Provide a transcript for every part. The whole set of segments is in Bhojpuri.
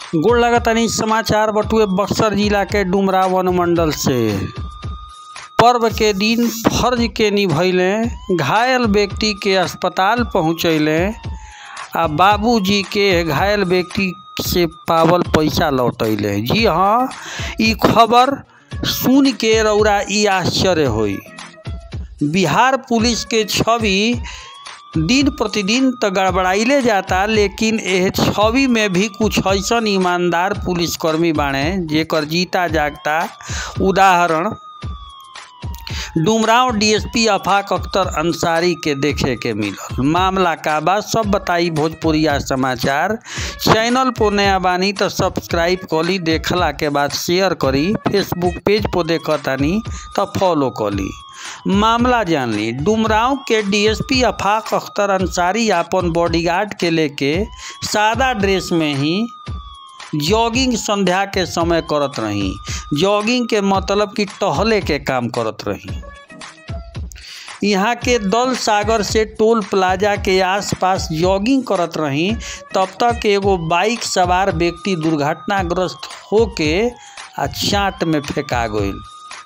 गोड़ लगतनी समाचार बटुए बक्सर जिला के डुमरा वन मंडल से पर्व के दिन फर्ज के निभैले घायल व्यक्ति के अस्पताल पहुँचैले आ बाबूजी के घायल व्यक्ति से पावल पैसा लौटैले जी हाँ ई खबर सुन के रौरा ई आश्चर्य होई बिहार पुलिस के छवि दिन प्रतिदिन तो गड़बड़ाइले जाता लेकिन एह छवि में भी कुछ ऐसन ईमानदार पुलिसकर्मी बाणे जेकर जीता जागता उदाहरण डुमराव डीएसपी अफाक अख्तर अंसारी के देखे के मिलल मामला का बा सब बताई भोजपुरिया समाचार चैनल पर नया बानी तो सब्सक्राइब करी देखला के बाद शेयर करी फेसबुक पेज पर देखतानी तो फॉलो करी मामला जान ली डुमराव के डीएसपी अफाक अख्तर अंसारी अपन बॉडीगार्ड के लेके सादा ड्रेस में ही जॉगिंग संध्या के समय करत रही जॉगिंग के मतलब कि टहले के काम करत रही यहाँ के दल सागर से टोल प्लाजा के आसपास जॉगिंग करत रही तब तक एगो बाइक सवार व्यक्ति दुर्घटनाग्रस्त होके आ चाट में फेंका गईल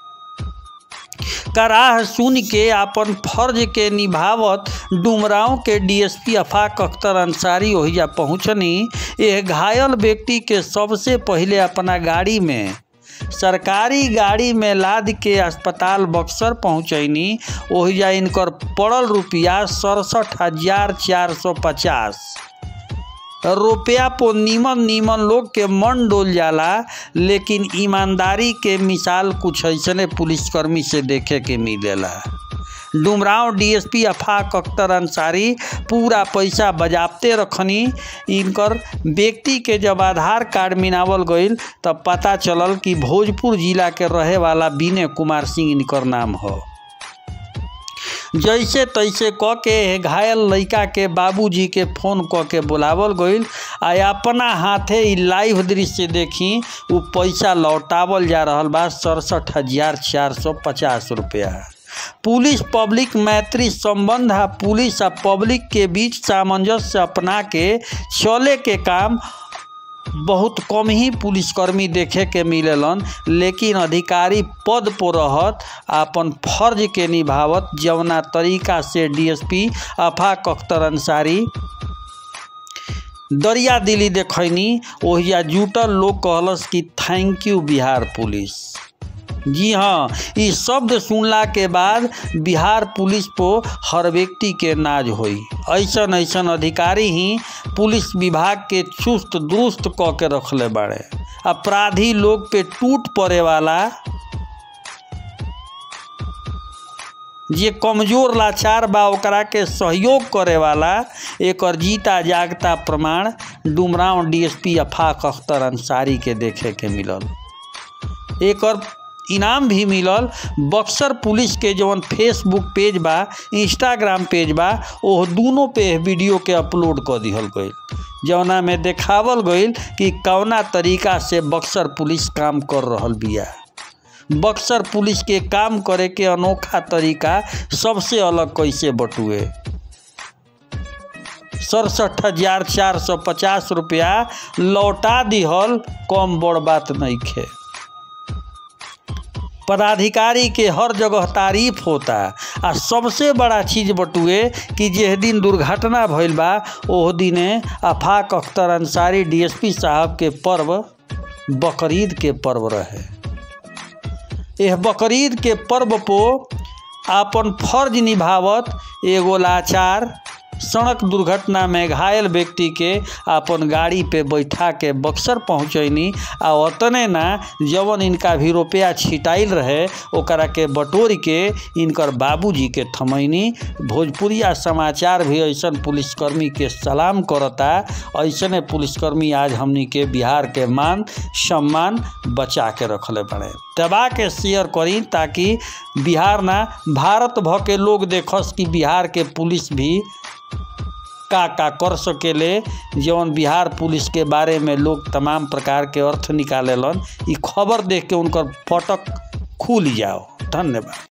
कराह सुन के अपन फर्ज के निभावत डुमराव के डीएसपी अफाक अख्तर अंसारी ओहिजा पहुँचनी यह घायल व्यक्ति के सबसे पहले अपना गाड़ी में सरकारी गाड़ी में लाद के अस्पताल बक्सर पहुँचैनी ओहिजा इनकर पड़ल रुपया सड़सठ हजार चार सौ पचास रुपया पो नीमन नीमन लोग के मन डोल जाला लेकिन ईमानदारी के मिसाल कुछ ऐसने पुलिसकर्मी से देखे के मिलेला डुमराव डीएसपी अफाक अख्तर अंसारी पूरा पैसा बजाबते रखनी इनकर व्यक्ति के जब आधार कार्ड मिनावल गईल तब पता चलल कि भोजपुर जिला के रहे वाला विनय कुमार सिंह इनकर नाम हो जैसे तैसे क के घायल लड़का के बाबूजी के फोन क के बुलावल गईल आ अपना हाथे ई लाइव दृश्य देखी उ पैसा लौटावल जा रहल बा सड़सठ हजार चार सौ पचास रुपया पुलिस पब्लिक मैत्री संबंध आ पुलिस आ पब्लिक के बीच सामंजस्य अपना के चले के काम बहुत कम ही पुलिसकर्मी देखे के मिलेलन लेकिन अधिकारी पद पर रहत अपन फर्ज के निभावत जवना तरीका से डीएसपी अफाक अख्तर अंसारी दरिया दिली देखैनी ओहिया जुटल लोग कहलस कि थैंक यू बिहार पुलिस जी हाँ ई शब्द सुनला के बाद बिहार पुलिस को हर व्यक्ति के नाज होई ऐसन ऐसन अधिकारी ही पुलिस विभाग के चुस्त दुरुस्त क के रखले बाड़े अपराधी लोग पे टूट पड़े वाला जे कमजोर लाचार बा ओकरा के सहयोग करे वाला एकर जीता जागता प्रमाण डुमराव डीएसपी अफाक अख्तर अंसारी के देखे के मिलल एकर इनाम भी मिलल बक्सर पुलिस के जवन फेसबुक पेज बा इंस्टाग्राम पेज बा ओह दोनों पे वीडियो के अपलोड कर दिहल गईल जवना में देखावल गईल कि कौना तरीका से बक्सर पुलिस काम कर रहल बिया बक्सर पुलिस के काम करे के अनोखा तरीका सबसे अलग कैसे बटुए सड़सठ हजार चार सौ पचास रुपया लौटा दिहल कम बड़ बात नहीं खे पदाधिकारी के हर जगह तारीफ होता आ सबसे बड़ा चीज बटुए कि जिस दिन दुर्घटना भइल बा ओह दिने अफाक अख्तर अंसारी डीएसपी साहब के पर्व बकरीद के पर्व रहे यह बकरीद के पर्व पो आपन फर्ज निभावत एगो लाचार सड़क दुर्घटना में घायल व्यक्ति के अपन गाड़ी पे बैठा के बक्सर पहुँचैनी आ ओतने ना जवन इनका भी रुपया छिटाइल रहे ओकरा के बटोर के इनकर बाबूजी के थमैनी भोजपुरिया समाचार भी ऐसन पुलिसकर्मी के सलाम करता ऐसने पुलिसकर्मी आज हमनी के बिहार के मान सम्मान बचा के रखले बड़े दबा के शेयर करी ताकि बिहार ना भारत भ के लोग देखस कि बिहार के पुलिस भी का का कर सकेले जौन बिहार पुलिस के बारे में लोग तमाम प्रकार के अर्थ निकालेलन ई खबर देख के उनकर फटक खुल जाओ धन्यवाद